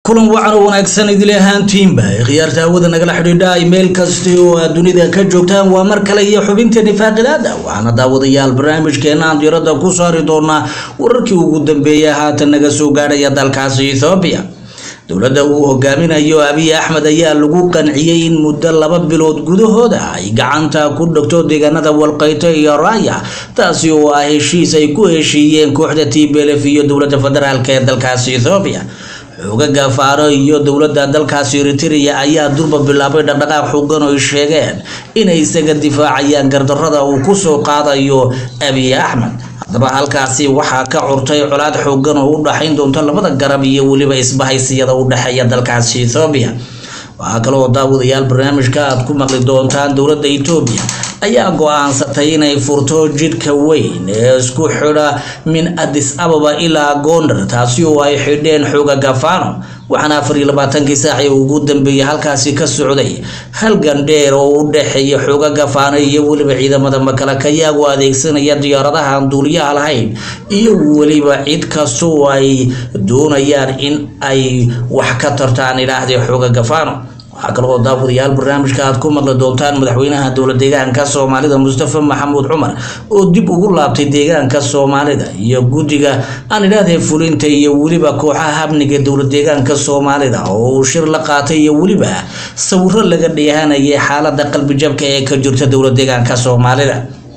kulan wacan oo wanaagsan idil ahaantiinba khiyaarta hawada nagala xidhiidha meel kasta oo aad dunida ka joogtaan waa mar kale iyo xubinta nifaaqidaada waxaana daawadayaal barnaamijkeena aan diiradda ku saari doonaa wararkii ugu dambeeyay haatan naga soo gaadhaya dalkaasi ethoobiya dowladda uu hogaaminayo abiy axmed ayaa lagu qanciyey in muddo laba bilood gudahooda ay gacanta ku dhigto deegaanada walqayto iyo raaya taasi oo ah heshiis ay ku heshiiyeen kooxda t b lf iyo dowladda federaalk ee dalkaasi ethoobiya xoogaga faaro iyo dowladda dalkaasi eritrea ayaa durba bilaabay dhaqdhaqaaq xooggan oo ay sheegeen inay isaga difaacayaan gardarrada uu kusoo qaadayo abiy axmed haddaba halkaasi waxaa ka curtay colaad xooggan oo u dhaxayn doonta labada garab iyo weliba isbahaysiyada u dhexeeya dalkaasi ethoobiya waxaa kaloo daawadayaal barnaamijka aad ku maqli doontaan dowladda etoobiya ayaa go-aansatay inay furto jidhka weyn ee isku xidha min adis ababa ilaa gondar taasi oo ay xidheen xooga gafano waxaana afar iyo labaatankii saaci ugu dambeeyay halkaasi ka socday halgan dheer oo u dhexeeya xooga gafaano iyo weliba ciidamada makalakayaagu adeegsanaya diyaaradaha aan duuliyaha lahayn iyo weliba cid kasta oo ay doonayaan in ay wax ka tartaan idhaahdee xooga gafano waxaa kaloo daawadayaal barnaamijka aad ku maqli doontaan madaxweynaha dowla deegaanka soomaalida mustafa maxamuud cumar oo dib ugu laabtay deegaanka soomaalida iyo guddiga aan idhaahdee fulinta iyo weliba kooxaha amniga dowla deegaanka soomaalida oo uu shir la qaatay iyo weliba sawiro laga dheehanayay xaalada qalbijabka ee ka jirta dowla deegaanka soomaalida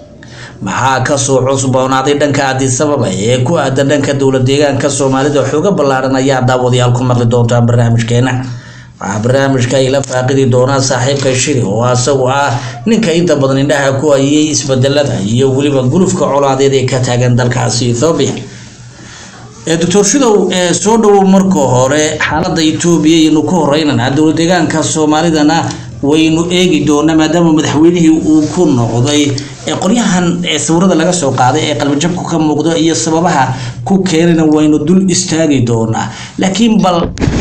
maxaa kasoo cusboonaaday dhanka adisababa ee ku aadan dhanka dowla deegaanka soomaalida xooga ballaaran ayaa daawadayaal ku maqli doontaan barnaamijkeena waxaa barnaamijka ay la faaqidi doonaa saaxiibka shiri oo asagu ah ninka inta badan indhaha ku hayay isbedelada iyo weliba gulufka colaadeed ee ka taagan dalkaasi ethoobiya doctor shidow soo dhowow marka hore xaalada etoobiya aynu ku horeynana dowla deegaanka soomaalidana waynu eegi doonaa maadaama madaxweynihii uu ku noqday qoryahan sawirada laga soo qaaday ee qalbijabku ka muuqdo iyo sababaha ku keenana waynu dul istaagi doonaa laakiin bal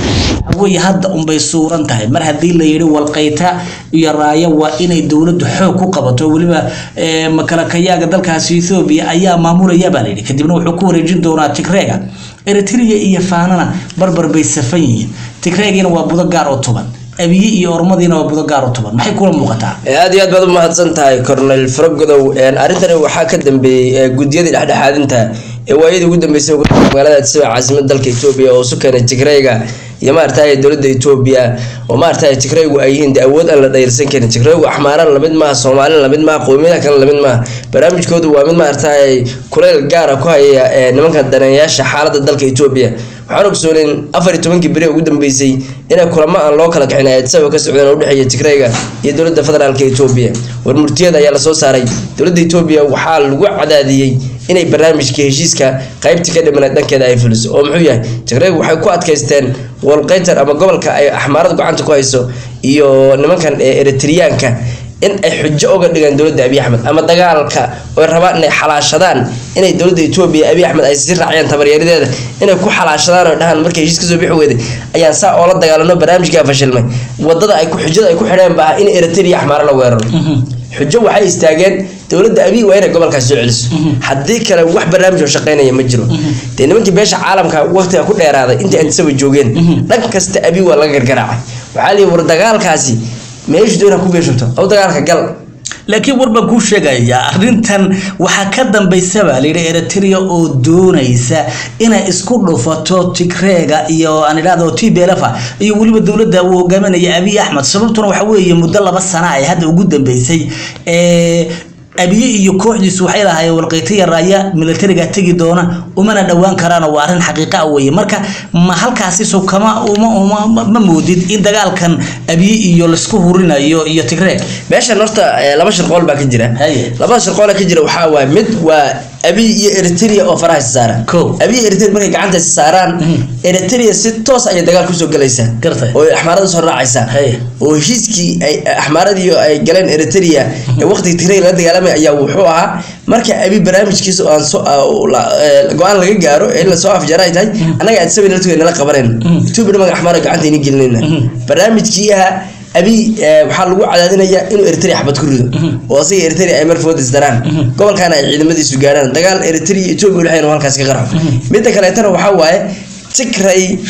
way hadda unbay suuran tahay mar haddii la yidhi walqayta iyo raayo waa inay dowladdu xoog ku qabato weliba makalakayaaga dalkaasi ethoobiya ayaa maamulaya baa layidhi kadibna wuxuu ku wareejin doonaa tigreega eritrea iyo faanana barbar bay safan yihiin tigreegina waa budo gaar oo toban abiye iyo ormadiina waa budo gaar oo toban maxay kula muuqataa aad iyo aad baad u mahadsan tahay cornel faragodow arrintani waxaa ka dambeeyey guddiyadii dhexdhexaadinta ee waayadii ugu dambeysay magaalada addisaba caasimada dalka etoobiya oo isu keenay tigreyga iyo maaragtay dowladda etoobiya oo maaragtay tigreygu ay yihiin de awood aan la dhayirsan karin tigreygu axmaarana lamid maaha soomaalina lamid maaha qowmiyadaha kale lamid maaha barnaamijkoodu waa mid maaragtay kuleyl gaara ku haya nimanka daneeyaasha xaaladda dalka etoobiya waxaan ogsooneyn afar iyo tobankii beri ugu dambeysay inay kulamo aan loo kala kicin addisaba ka socdeen oo udhexeeya tigreyga iyo dowladda federaalka etoobiya war murtiyada ayaa lasoo saaray dowladda etoobiya waxaa lagu cadaadiyey inay barnaamijka heshiiska qaybtii ka dhimanay dhankeeda ay fuliso oo muxuu yahay tigreygu waxay ku adkaysteen walqaytar ama gobolka ay axmaarada gacanta ku hayso iyo nimankan eritriyaanka in ay xujo uga dhigaan dowladda abiy axmed ama dagaalka oy rabaan inay xalaashadaan inay dowladda etoobiya abiy axmed ay sii raaciyaan tabaryaradeeda inay ku xalaashadaan oo dhahaan markay heshiis kasoo bixi weyday ayaan saa oola dagaalano barnaamijkaa fashilmay wadada ay xujada ay ku xidheen baa in eritrea axmaaro la weeraro xujo waxay istaageen dowladda abiy waa inay gobolkaas soo celiso haddii kale wax barnaamij oo shaqeynaya ma jiro dee nimankii beesha caalamka waqtiga ku dheeraaday intii antisaba joogeen dhan kasta abiy waa laga gargaraacay waxaa liyi war dagaalkaasi meeshu doona ku geeshubto aw dagaalka gal laakiin war baan kuu sheegayaa arrintan waxaa ka dambaysaba layidhi eritrea oo doonaysa inay isku dhufato tigreega iyo aan idhahdo t belefa iyo weliba dowladda uu hogaaminaya abiy axmed sababtuna waxa weeye muddo laba sana ay hadda ugu dambeysay abiye iyo kooxdiisu waxay lahaayeen walqaytaya raaya militariga tegi doona umana dhowaan karaan waa arrin xaqiiqa ah weeye marka ma halkaasi so kama uma ma moodid in dagaalkan abiye iyo laisku hurinayo iyo tigreeg meeshan horta laba shirqool baa ka jira Haye. labada shirqoola ka jira waxaa waay mid waa abiy iyo eritrea oo faraha is saaraan Kow. abiy iyo eritrea markay gacanta is saaraan eritrea si toos ayay dagaal kusoo galaysaa Gartay. oo axmaarada soo raacaysaa Haye. oo heshiiskii ay axmaaradii ay galeen eritrea ee waqtigii tigreeg la dagaalamay ayaa wuxuu ahaa marka abiy barnaamijkiisa oo aan soo ah, oo la- ee, go-aan laga gaaro ee in lasoo afjara ay tahay annaga addisaba nala nala qabanayna etoobiya nimanka axmaara gacanta ini gelinayna barnaamijkii ahaa abiy eh, waxaa lagu cadaadinayaa inuu eritrea xabad ku rido oo asiga eritrea ay marfoodis daraan gobolkaana ay ciidamadiisu gaadhaan dagaal eritrea iyo etoobiya udhexeyn oo halkaas ka qarxo midda kaleetana waxaa waaye tigray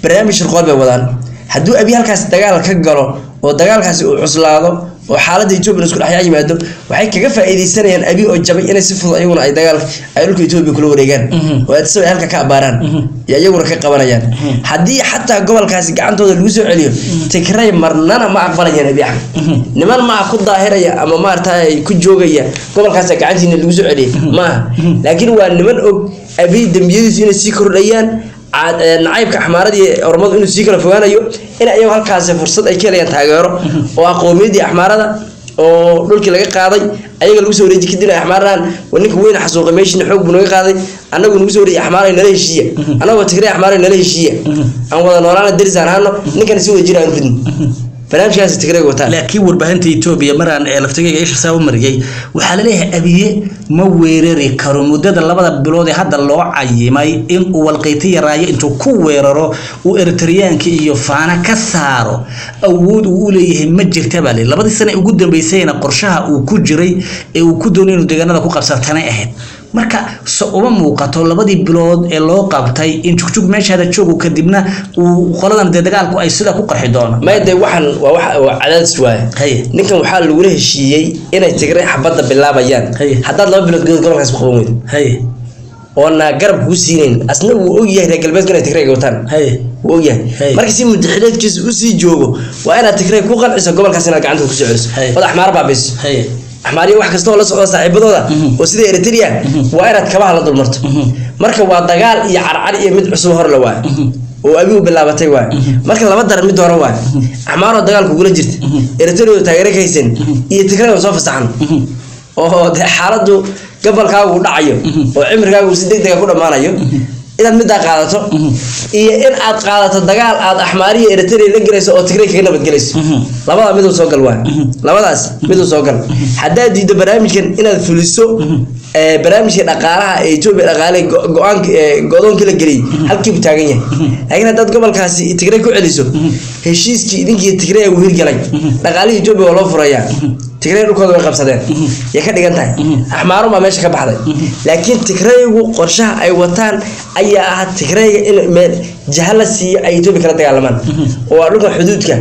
barnaamij shirqool bay wadaan hadduu abi halkaas dagaal ka galo oo dagaalkaasi uu cuslaado oo xaaladda etoobiya isku dhexyaa yimaado waxay kaga faa'iidaysanayaan abi oo jabay inay si fudud ayaguna ay dagaal ay dhulka etoobiya kula wareegaan oo aadisaba ay halka ka abaaraan iyo iyaguna ka qabanayaan haddii xataa gobolkaasi gacantooda lagu soo celiyo tigray marnana ma aqbalayaan abi axmed niman maaha ku daahiraya ama maarata ku joogaya gobolkaas gacantiina lagu soo celiyay maaha laakiin waa niman og abi dembiyadiisu inay sii kordhayaan nacaybka axmaaradii ormadu inuu sii kala fogaanayo in ayago halkaasi fursad ay ka helayaan taageero oo ah qowmiyadii axmaarada oo dhulkii laga qaaday ayaga lagu soo wareeji kadib axmaaradan ninka weyn xasuuqay meeshiina xoog buu naga qaaday annagu nagu soo wareeji axmaaray nala heshiiya annagoo tigray axmaaray nala heshiiya aan wada noolaana deris aan ahaano ninkana si wada jira aan ridno barnaamijkaasi tigrayga wataan laakiin warbaahinta etoobiya maraan ee laftigayga isha saa u mariyey waxaa laleeyahay abiye ma weerari karo muddada labada bilood ee hadda loo cayimay in uu walqayti yaraayo intuu ku weeraro uu eritriyaanka iyo faana ka saaro awood uu u leeyahay ma jirta baa leeyahay labadii sane ugu dambeysayna qorshaha uu ku jiray ee uu ku doonay inuu deegaanada ku qabsatanay ahayd marka se uma muuqato labadii bilood ee loo qabtay in jugjug meeshaada joogo kadibna uu qoladan dee dagaalku ay sidaa ku qarxi doonaan maya dee waxaan waa wax waa cadaadis waaye haye ninkan waxaa lagula heshiiyey inay tigray xabadda bilaabayaan Haye. haddaad laba bilood gudahood gobolkaas ku qaban weydo haye oona garab kuu siinayn asna wuu ogyahay reer galbeedku inay tigrayga wataan haye wuu ogyahay Hey. marka si mudaxileedkiisa usii joogo waa inaad tigray ku qanciso gobolkaas inaad gacanta kusoo celiso Hey. ood axmaar baabiso haye axmaariya wax kasta oo la socda saaxiibadooda oo sida eritrea waa inaad kabaha la dulmarto marka waa dagaal iyo carcar iyo mid cusub hor le waay oo abigu bilaabatay waay marka laba daran mid hore waay axmaaroo dagaalku kugula jirta eritrea taageero ka haysan iyo tigray oo soo fasaxan oo dee xaaladdu gobolkaagu uu dhacayo oo cimrigaagu uu si deg dega ku dhammaanayo inaad middaa qaadato iyo in aad qaadato dagaal aad axmaariya eritrea la gelayso oo tigray kaga nabadgelayso labada miduu soo gal waay labadaas miduu soo gal haddaad diiddo barnaamijkan inaad fuliso ee, barnaamijka dhaqaalaha ee etoobiya dhaqaale go- go-aanka ee, go-doonkii la geliyey halkii buu taagan yahay laakiin haddaad gobolkaasi tigray ku celiso heshiiskii idinkii tigray uu hirgalay dhaqaalihii etoobiya waa loo furayaa tigray dhulkooda way qabsadeen yay ka dhigan tahay axmaarun baa meesha ka baxday laakiin tigraygu qorshaha ay wataan ayaa ah tigrayga in meel jaha la siiyo ay etoobiya kala dagaalamaan oo waa dhulka xuduudka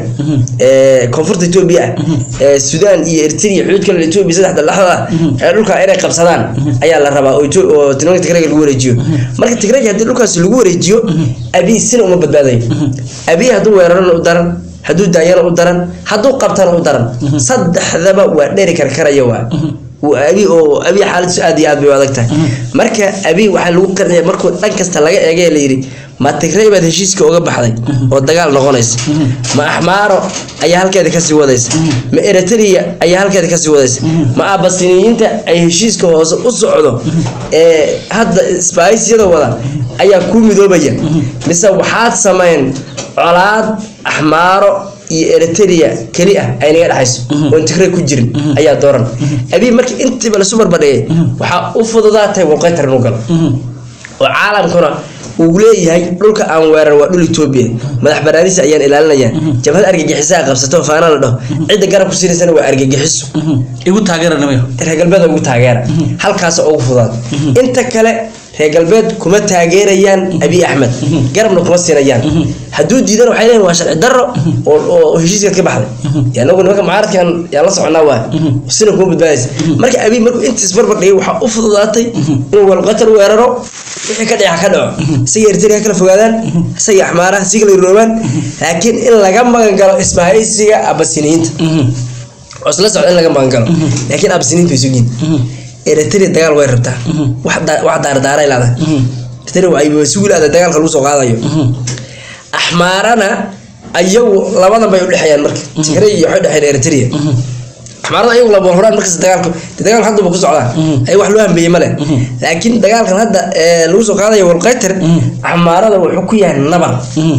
ee koonfurta etoobiya ah ee suudaan iyo eritrea xuduudka la etoobiya saddexda dhexdooda ah ee dhulka inay qabsadaan ayaa la rabaa oo Etho- oo tilmaanka tigrayga lagu wareejiyo marka tigrayga haddii dhulkaas lagu wareejiyo abiy sina uma badbaadayo abiy hadduu weerarana u daran hadduu daayana u daran hadduu qabtana u daran saddexdaba waa dheri karkaraya waa waa abi oo abi xaaladiisu aad iyo aad bay u adag tahay marka abi waxaa lagu qarnaya markuu dhan kasta laga eegay la yidhi ma tigray baad heshiiska uga baxday oo dagaal noqonaysa ma axmaaro ayaa halkeeda kasii wadaysa ma eritrea ayaa halkeeda kasii wadaysa ma abasiniyiinta ay heshiiska hoose u socdo ee hadda isbaahisyada wada ayaa ku midoobaya mise waxaad samayn colaad axmaaro iyo eritrea keli ah ay naga dhexayso oon tigray ku jirin ayaa dooran abiy marka intiiba lasu barbadhigay waxaa u fududaatay walqaytar inuu galo oo caalamkuna uu leeyahay dhulka aan weerar waa dhul etoobiya madax banaanisa ayaan ilaalinayaan jabhad argagixisaa qabsato faana la dhaho cidda garab ku sinaysana waa argagixiso igu taageeranayo reer galbeed ugu taageera halkaas ugu fudaad inta kale reer galbeed kuma taageerayaan abiy axmed garabna kuma siinayaan hadduu diidan waxay leeyihin waa sharci darro oo oo heshiiskaad ka baxday Ya anagu nimanka mucaaradkan yaan la soconaa waay sina kuma badbaadaysa marka abiy markuu intiis barbar dhigay waxaa u fududaatay inuu walqatar weeraro wixii ka dhica ka dhaco isaga eritrea kala fogaadaan isaga axmaaraha sii kala iroobaan laakiin in laga magan galo isbahaysiga abasiniyiinta oo isla socda in laga magan galo laakiin abasiniinta way sugiin eritrea dagaal way rabtaa wax da- wax daardaaray leedahay eritrea waa ay sugi leedahay dagaalka lagu soo qaadayo axmaarana ayagu labadan bay udhexeeyaan marka tigray iyo waxay udhexeeyaan eritrea axmaarada ayagu laba horaan markasta dagaalku dee dagaalka hadda buu ku socdaa ay wax loo hambeeyey male laakiin dagaalkan hadda ee lagu soo qaadayo walqaytar axmaarada wuxuu ku yahay nabar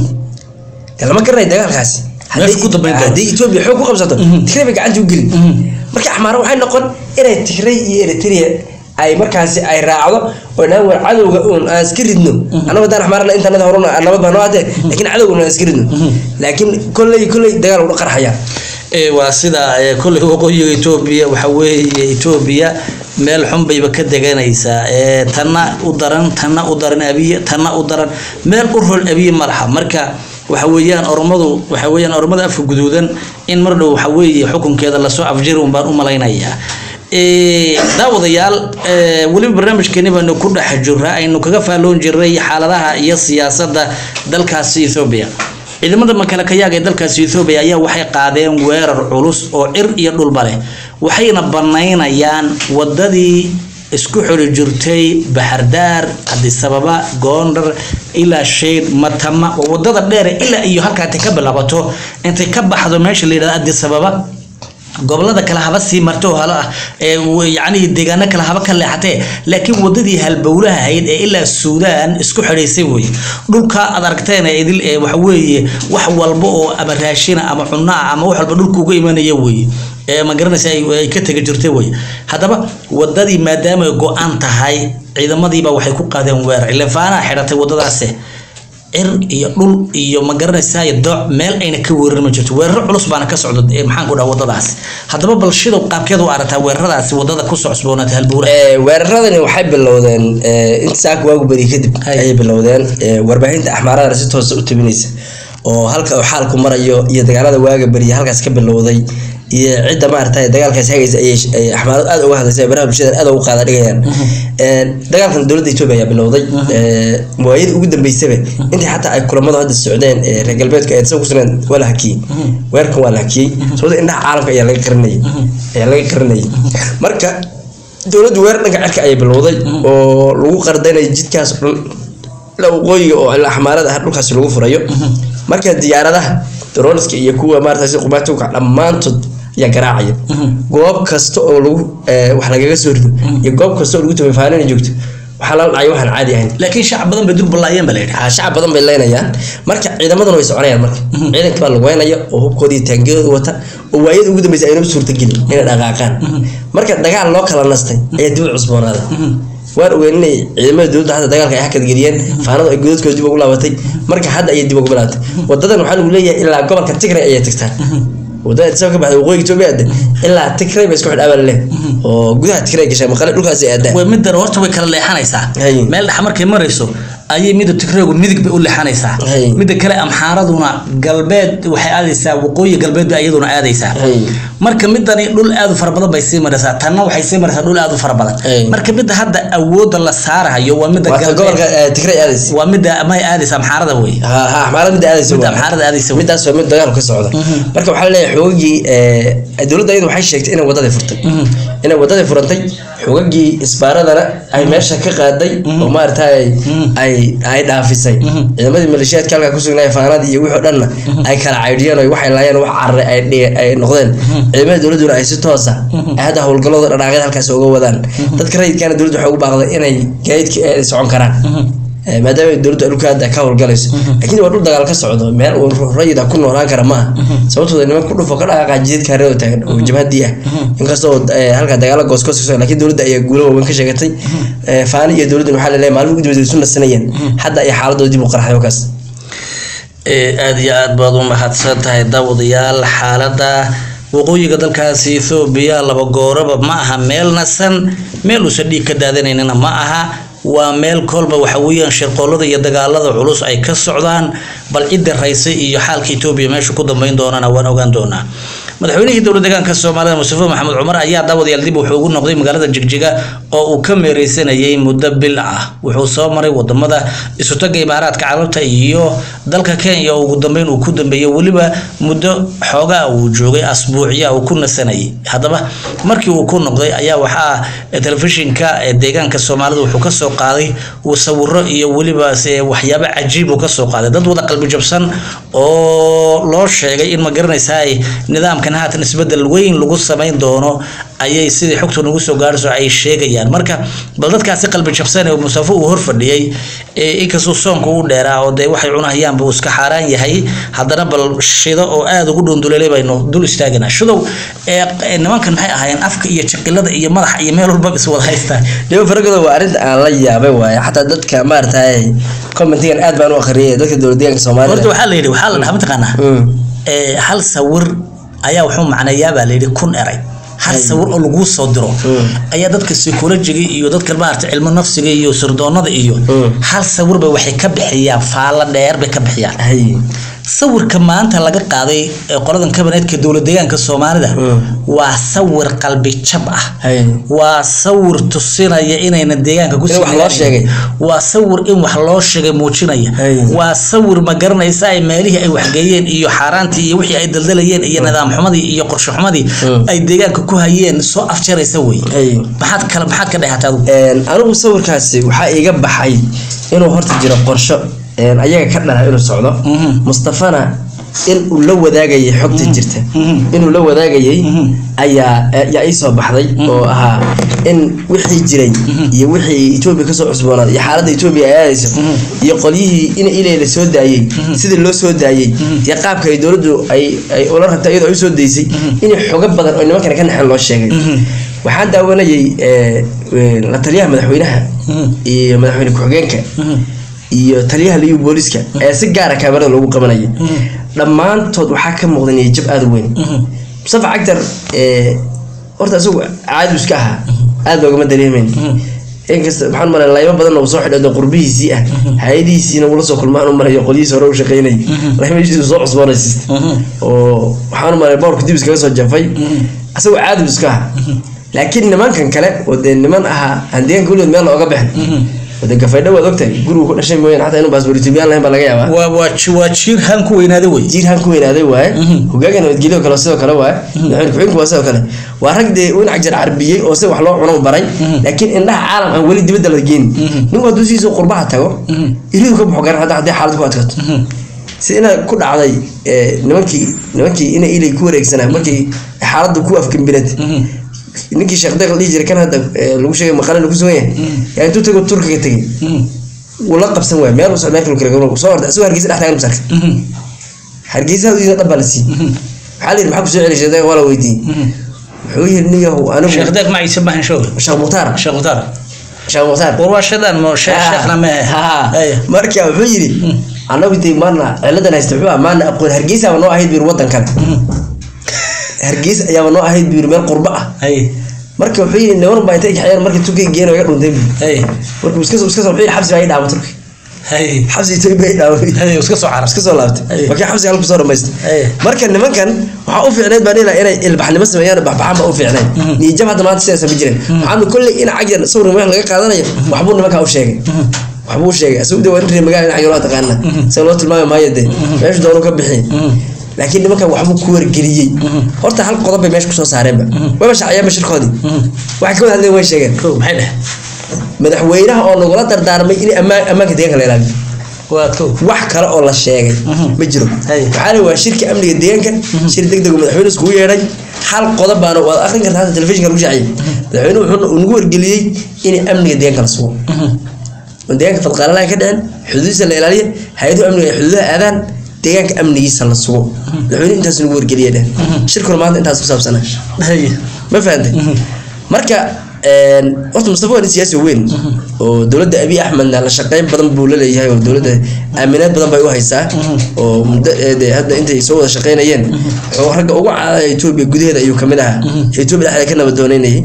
dee lama garanayo dagaalkaasi Meesha ku dambayn doona. haddii etoobiya xoog ku qabsato tigray bay gacanta u gelin marka axmaara waxay noqon inay tigray iyo eritrea ay markaasi ay raacdo oo dhaan war cadowga uun aan iska ridno annagu haddaan axmaarana intanada horuna nabad baa noo atee laakiin cadowga uun aan iska ridno laakiin kolley kolley dagaal uga qarxaya ee waa sida ee, kolley waqooyiga etoobiya waxa weeye etoobiya meel xun bayba ka deganaysaa ee tanna u daran tanna u daran abiye tanna u daran meel u rol abiye malaha marka waxa weeyaan oromadu waxa weeyaan oromada afka guduudan in mar dhow waxa weeye xukunkeeda lasoo afjiri un baan u malaynayaa Ee, daawadayaal ee, weliba barnaamijkeeni baanu ku dhex jirraa aynu kaga faalloon jirnay xaaladaha iyo siyaasadda dalkaasi Ethiopia ciidamada makalakayaaga ee dalkaasi Ethiopia ayaa waxay qaadeen weerar culus oo cir iyo dhulba leh waxayna banaynayaan wadadii isku xiri jirtay Baxardaar Addis Ababa Gondar ilaa Sheed Matama waa wadada dheer ilaa iyo halkaa ay ka bilaabato intay ka baxdo meesha la yiraahdo Addis Ababa gobolada kale haba sii marto oo hala ee yacni deegaano kale haba ka leexatee laakiin wadadii halbowlaha ahayd ee ilaa suudaan isku xidhaysay wey dhulka aad aragteen ee idil ee waxa weeye wax walba oo ama raashina ama cunno ah ama wax walba dhulka uga imanaya wey ee ma garanaysa ay ay ka tegi jirtay wey haddaba wadadii maadaama ay go-an tahay ciidamadiiba waxay ku qaadeen weerar ilefaanaha xidhatay wadadaasi cir iyo dhul iyo ma garanaysaa dooc meel ayna ka weerarin ma jirto weeraro culus baana ka socda ee maxaan ku dhaha wadadaasi haddaba bal shidow qaabkeed u aragtaa weeraradaasi wadada ku socosboonaatay halbuura Ee, weeraradani waxay bilowdeen ee, inta saaka waagu beri kadib Hay. ayay bilowdeen ee, warbaahinta axmaaradana si toosa u tabinaysa oo halka uu xaalku marayo iyo dagaalada waaga beriya halkaas ka bilowday iyo cidda maaragtay dagaalkaas hagaysa ayay ay axmaaradu aad uga hadlaysa baraha bulshada aad ugu qaada dhigayaan Ee, dagaalkan dowladda Itoobiya ayaa bilowday ee, waayadii ugu dambeysaba intii xataa ay kulamadu hadda socdeen ee reer galbeedka ay isaga kusugneen waa la hakiyey weerarkan waa la hakiyey sababta indhaha caalamka ayaa laga qarinayay ayaa laga qarinayay marka dowladdu weerar dhanka cirka ayay bilowday oo lagu qardanay jidkaas dhul la waqooyiga oo ila axmaarada ah dhulkaasi lagu furayo marka diyaaradaha droniska iyo kuwa maarata sida qumaatuka dhammaantood ayaa garaacaya goob kasta oo lagu eh, wax lagaga soo rido iyo goob kasta oo lagu tabafaanina joogto waxaa lala dhacay waxaan caadi ahayn laakiin shacab badan bay durballaayeen baa la yidhi Ah, shacab badan bay leynayaan marka ciidamaduna way soconayaan marka ciidanka baa lagu weynaya oo hubkoodii taangiyadooda wata oo waayada ugu dambeysay aynaba suurtagelin inay dhaqaaqaan marka dagaal loo kala nastay ayaa dib u cusboonaada waan ogeyn inay ciidamada dowladda hadda dagaalka ay hakadgeliyeen faanadu ay godadkooda dib ugu laabatay marka hadda ayay dib ugu bilaabatay wadadan waxaa lagu leeyahay ilaa gobolka tigray ayay tagtaa wadada isagoo ka baxda waqooyiga Itoobiya aada ilaa tigray bay isku xidh abal leh oo gudaha tigray gashay maqale dhulkaas ay aadaan way middan horta way kala leexanaysaa Hay. meel dhex markay marayso ayay midda tigreegu midig bay u leexanaysaa Hay. midda kale amxaaraduna galbeed waxay aadaysaa waqooyi galbeed bay iyaduna aadaysaa Hay. marka midani dhul aad u fara badan bay sii maraysaa tanna waxay sii maraysaa dhul aad u fara badan Hay. marka midda hadda awoodda la saarayo waa midda waa ta gobolka galbeed eh, tigray aadaysa waa midda may aadaysa amxaarada wey ha ha axmaarada midda aadaysa midda waa. amxaarada aadaysa wey midaas waa mid dagaal ka socda marka waxaa leeyahay xoogagii ee, dowladda iyadu waxay sheegtay inay wadadii furtay inay wadadii furantay xoogagii isbaaradana ay meesha ka qaaday oo maaragtay ay ay dhaafisay ciidamadii maleeshiyaadka halkaa ku sugnaa faanadii iyo wixii oo dhanna ay kala caydhiyeen oo waxay laayeen wax carre ay dhi- ay noqdeen ciidamada dowladduna ay si toosa ay hadda howlgalooda dhaqaaqyada halkaas uga wadaan dadka rayidkana dowladda waxay ugu baaqday inay gaadiidka ay socon karaan Eh, maadaama ay dowladda dhulka hadda ka howlgalayso laakiin waa dhul dagaal ka socdo meel uu ruux rayid ah ku noolaan kara maaha sababtooda niman ku dhufo ka dhaqaaqa jidadka hareer oo taagan oo jabhadii ah inkastoo eh, halka dagaalo goosgoos ka socda laakiin dowladda ayaa guulo waaweyn ka sheegatay Eh, faani iyo dowladdan waxaa laleeyahay maalmo gudbada isu nasanayeen hadda ay xaaladooda dib u qarxay wakaas Ee, aad iyo aad baad u mahadsan tahay daawadayaal xaaladda waqooyiga dalkaasi Ethiopia laba gooraba ma aha meel nasan meel uusan dhiig ka daadanaynina ma aha waa meel kolba waxa weeyaan shirqoolada iyo dagaalada culus ay ka socdaan bal cidda raysay iyo xaalka Ethiopia meesha ku dambeyn doonana waan ogaan doonaa madaxweynihii dowlad deegaanka Soomaalida Mustafa Maxamed Cumar ayaa daawadayaal dib wuxuu ugu noqday magaalada Jigjiga oo uu ka meereysanayay muddo bil ah wuxuu soo maray wadamada isu taga imaaraadka carabta iyo dalka Kenya oo ugu dambeyn uu ku dambeeyay waliba muddo xoogaa uu joogay asbuuciya uu ku nasanayay haddaba markii uu ku noqday ayaa waxaa telefishinka ee deegaanka Soomaalida wuxuu ka soo qaaday uu sawiro iyo waliba se waxyaabo cajiib uu ka soo qaaday dad wada qalbi jabsan oo loo sheegay in ma garanaysaa ay nidaamkan haatan isbedel weyn lagu samayn doono ayay sidii xogta nagu soo gaarayso ay sheegayaan marka bal dadkaasi qalbi jabsan ee musafo uu hor fadhiyey ee inkastoo soonka u dheeraa oo dee waxay cunahayaanba uu iska xaaraan yahay haddana bal shido oo aada ugu dhundulelay baynu dul istaaganaa shidow ee ee nimankan maxay ahaayeen afka iyo jaqilada iyo madaxa iyo meel walba is wada haystaa dhibo faragooda waa arrinta aan la yaabay waaye xataa dadka maaragtay commentigan aad baan u akhriyay dadka dowlad deegaanka horta soomaalida waxaa la yidhi waxaa la dhahaa mataqaanaa Mm. ee hal sawir ayaa wuxuu macnayaa baa layidhi kun eray hal sawir oo laguu soo diro ayaa dadka psychologiga iyo dadka maarata cilmo nafsiga iyo sirdoonada iyo Mm. hal sawir bay waxay ka bixiyaan faalo dheer bay ka bixiyaan hay sawirka maanta laga qaaday ee qoladan kabineetka dowlad deegaanka soomaalida Mm. waa sawir qalbi jab ah Hay. waa sawir tusinaya inayna deegaanka ku In wax loo sheegay. waa sawir in wax loo sheegay muujinaya Hay. waa sawir ma garanaysa ay meelihii ay waxgeeyeen iyo xaaraantii iyo wixii ay daldalayeen iyo nidaam xumadii iyo qorshe xumadii Mm. ay deegaanka ku hayeen soo afjaraysa wey Hay. maxaad kale maxaad ka dhehatay adigu Een, anigu sawirkaasi waxaa iiga baxay inuu horta jiro qorsho een, ayaga ka dhala inuu socdo Mhm. mustafana in uu la wadaagayay xogta jirta Mhm. inuu la wadaagayay Mhm. ayaa ayaa ii soo baxday oo ahaa in wixii jiray iyo wixii etoobiya kasoo cusboonaaday iyo xaaladda etoobiya ay aadayso iyo qolyihii in ilay la soo daayey sidii loo soo daayey iyo qaabka ay dowladdu ay ay ula rabtay iyadoo ay u soo daysay inay xogo badan oo nimankana ka naxeen loo sheegay waxaan daawanayay eh, eh, la taliyaha madaxweynaha Mhm. iyo madaxweyne ku-xigeenka Mhm. iyo taliyaha liyu booliska ayaa si gaara kaamirada loogu qabanaya dhammaantood waxaa ka muuqda niyajab aada u weyn mustafa cagtar eh, horta isagu caadi iska ahaa aada loogama dareemayn inkasta waxaan malay laymo badan uu soo xidhay qurbihiisii ah hay-adihiisiina ula soo kulmaan u malayo qolyihiis hore u shaqeynayay laymahiisu soo cusboonaysiista oo waxaan malay boorka dib iskaga soo jafay isagu caadi iska ahaa laakiin nimankan kale oo dee niman ahaa aan deegaanka weligood meel looga bixin oo dee gafaydho waad ogtahay gurigu ku dhashay mooyaan xataa inuu baasboor etoobiyaan lahayn baa laga yaabaa waa waa ji- waa jiir haan ku weynaada wey jiirhaan ku weynaaday waaye hogaaga nabadgelyo kale sidoo kale waaye madaxweyne ku-xigeenku waa sidoo kale waa rag dee winac jar carbiyey oo si wax loo cuno baray laakiin indhaha caalam aan weli dibadda la geeni ninku hadduu sidiisa qurbaha tago iridu ka baxo garan hadda haddii xaalad ku adkaato si ina ku dhacday eh, nimankii nimankii ina ilay ku wareegsanaa markii xaaladdu ku afgambinad ninkii sheekh deeq la dhihi jiray kan hadda eh, lagu sheegay maqale lagu sugan yahay yaa intuu tago turkiga tegay wuu la qabsan waay meel uu socdaa kale kale soo orday asagoo hargeysa dhex taagan masarka hargeysa hadiisa dhab baa la siiyey waxaa la yidhi maxaa kusoo celi sheekh deeq waa la weydiiyey wuxuu yidhi nin yahow anigu sheekh deeq maciise maahan shooga sheekh mukhtaar sheekh mutaar sheekh mukhtaar war waa shadaan mo sheekh sheekhna mehe Ay. marka wuxuu yidhi anagu dee maana ciladan haysta wuxuu ah maana aqoon hargeysaaba noo ahayd buu yidhi waddan kale hargeysa ayaaba noo ahayd buu yidhi meel qurbo ah hay marka wuxuu yidhi niman baa intay kaxeeyeen markii turkiga geena iga dhuntay buu hay marka iska soo iska soo wuxuu yidhi xabsi baa ii dhaama turki hay xabsi etoobiya ii dhaama hay iska soo caras iska soo laabtay Ay. markii xabsiga halku soo dhamaystay Ay. marka nimankan waxaa u fiicneyd baan ilaa inay ilbaxnimo sameeyaan baxbaxan baa u fiicneyd niyajab hadda maanta sidaasa ma jirin waxaanu kolley in cagyan sawir wax laga qaadanayo waxbuu nimankaa u sheegay waxbuu u sheegay asagu de waa in reer magaala in cagyan loo taqaana sa loo tilmaami maayo dee meeshu doonu ka bixi laakiin nimankan waxbuu ku wargeliyey horta hal qodob bay meesha kusoo saareenba wayba shacayeenba shirkoodii waxay ka wada hadleen way sheegeen kow maxay dheh madaxweynaha oo lagula dardaarmay in ammaan ammaanka deegaanka la ilaaliyo waa kow wax kale oo la sheegay ma jiro Hay. waxaa la waa shirka amniga deegaanka shir degdeg oo madaxweyne iskugu yeedhay hal qodob baana waad akhrin kartaa hadda telefishinka lagu shaciyay madaxweyne wuxuu uu nagu wargeliyey in amniga deegaanka la sugo oo deegaanka fadqaalalaha ka dhicin xuduudiisa la ilaaliyo hay-aduhu amniga ay xuduudaha aadaan deegaanka amnigiisa la sugo madaxweyne intaas nagu wargeliyay dheh shirkuna maanta intaas ku saabsanaa hay ma fahantay marka een, horta mustafa waa nin siyaasi weyn oo dowladda abiy axmedna la shaqeyn badan buu la leeyahay oo dowladda aaminaad badan bay u haysaa oo muddo ee, dee hadda intay soo wada shaqeynayeen wuxuu ragga ugu caadaya etoobiya gudaheeda ayuu kamid ahaa etoobiya dhexdeeda ka nabadooneynayay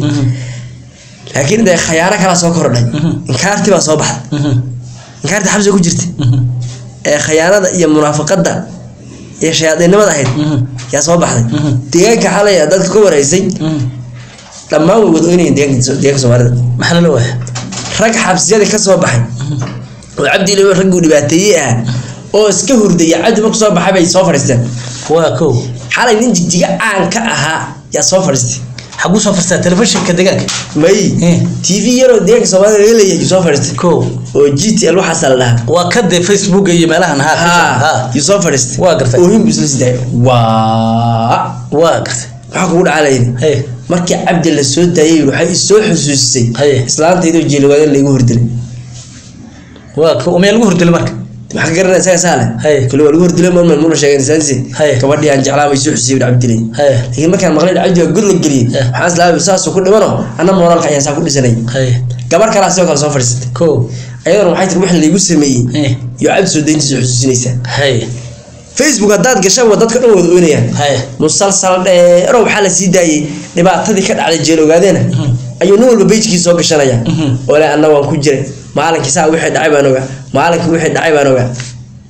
laakiin dee khayaano kalaa soo kordhay inkaarti baa soo baxday inkaarti xabsiga ku jirta ee khayaanada iyo munaafaqada iyo shayaadiinimada ahayd yaa soo baxday deegaanka xalay dadka ka wareysay dhammaan way wadooynayin deegaanka deegaanka soomaalida maxaa lala waaya rag xabsiyada ka soo baxay oo cabdi ilawi ragguu dhibaateeyey ah oo iska hurdaya cabdi marku soo baxay bay soo fadhiisteen waa kow xalay nin jigjiga caan ka ahaa yaa soo fadhiistay xaguu soo farstaa telefishinka deegaanka may Eh. tv yaroo deegaanka soomaalida laga leeyahay yuu soo fadhiistay kow oo g t l waxaasa la dhahaa waa ka dee facebook iyo meelahan ha ha yuu soo fadhiistay Waa gartay. oohin buu isla sidaay waa waa gartay maxaa kugu dhacaa layidhi hay markii cabdi la soo daayay waxay isoo xusuusisay Haye. islaantaydoo jeeliwaadeen laygu hordilay waa kow meel lagu hordilay marka maxaa ka garanaya isaga saale Haye. kale waa lagu hordilay marmar muna sheegeen isaansi Haye. gabadhii aan jeclaa bay soo xusiyey cabdilay hay laakiin markaan maqlay cabdi waa god la geliyey Eh. waxaan islaamay saasuu ku dhimano anna mooraalka ayaan saa ku dhisanay hay gabar kalaa sidoo kale soo fadhiisatay kow ayadana waxay tiri wixii laygu sameeyey Eh. iyo cabdi soo dayntiisa xusuusinaysaa hay facebook haddaad gashaan waa dadka dhan wada oynayaan hay musalsal dheero waxaa la sii daayey dhibaatadii ka dhacday jeel ogaadeena ayuu nin walba bejkii soo gashanaya oo le anna waan ku jiray maalinkii saa wixii dhacay baan ogaa maalinkii wixii dhacay baan ogaa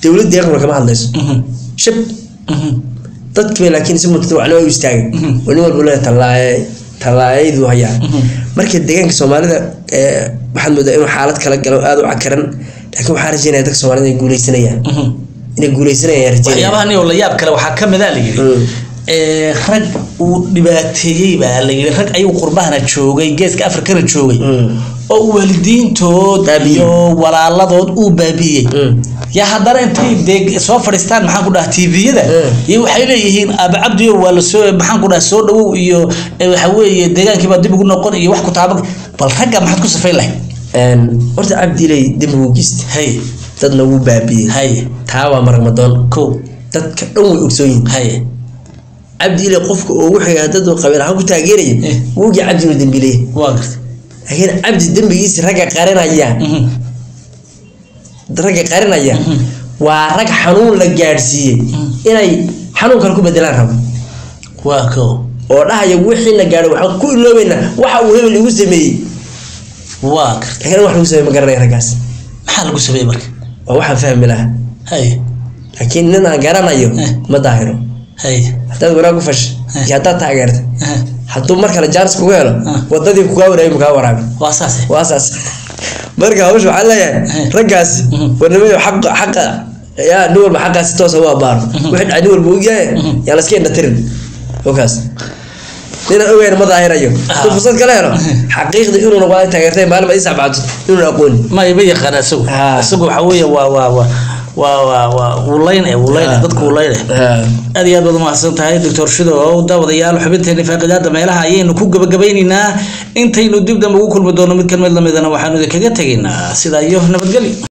dowladda aqbal kama hadlayso Mhm. shab Mhm. dadkiiba laakiin si mutadawacnimo u istaagay Mhm. oo nin walba leeyahay tallaaye tallaayadu hayaa Mhm. marka deegaanka soomaalida ee, waxaad moodaa inuu xaalad kala galo aada u cakaran laakiin waxaa rajeynaya dadka soomaalida inay guuleysanayaan Mhm. inay guuleysanayaan rajeynaya waxyaabaha nin oo la yaab kale waxaa ka mid a la yidhi Mm. ee, rag uu dhibaateeyey baa la yidhi rag ayuu qurbahana joogay geeska afrikana joogay Mm. oo waalidiintood Baabi'iyey. iyo walaaladood uu baabi'iyey Mm. yaa haddana intay dee soo fadhiistaan maxaan ku dhaha tviyada Mm. iyo waxay leeyihiin aaba cabdiyo waa lasoo maxaan ku dhaha soo dhawow iyo eh, waxa weeye deegaankiibaa dib ugu noqon iyo wax ku taaba bal ragga maxaad ku safayn lahayd Een, horta cabdilay dembi wuu geystay hay dadna wuu baabiyey hay taa waa maragmadoon ko dadka dhan way ogsoon yihin hay cabdi ile qofka ugu xigaa dad qabiil ahaan ku taageeraya Eh. wuugii cabdi inuu dembiileya waa gartay laakiin cabdi dembigiisa ragga qarinaya Mhm. ragga qarinaya Mhm. waa rag xanuun la gaadhsiiyey inay xanuun kale ku bedelaan rabo waa ko oo dhahaya wixii la gaadhay waxaan ku iloobeynaa waxa uu hebel igu sameeyey waa gartay laakiin wax lagu sameey ma garanaya raggaas maxaa lagu sameeyey marka waa waxaan fahmi lahaa hay laakiin nin aan garanayo Eh. ma daahiro hay haddaad wanaag ku fashay Eh. iyo haddaad taageerta Eh, hadduu mar kale jaanis kugu helo Ah. wadadii kugaa waraabi mukaa waraabi waa saase waa saas marka hawsha waxaan leeyahay Eh. raggaasi Mhm. warnimada xaqa xaqa yaa nin walba xaqaasi toosa u abaaro wixii dhacay nin walba ogyahay Mhm. yaa la iska indhatirin okaas nina ogeyn ma daahirayo Ah. hadduu fursad kala helo xaqiiqda inuuna waa taageertay maalin ma isabcaato inuuna aqooni ma ima yaqaan isagu Ah. isagu waxa weeye waa waa waa waa waa waa wulayn eh wulayn eh Ah. dadku wulayn eh Ah. aad iyo aad baad umahadsan tahay doctor shido oo daawadayaal xubinteeni faaqidaada meelaha ayaynu ku gabagabaynaynaa intaynu dib dambe ugu kulmi doono mid kan mid lamidana waxaanu idinkaga tegaynaa sidaa iyo nabadgelyo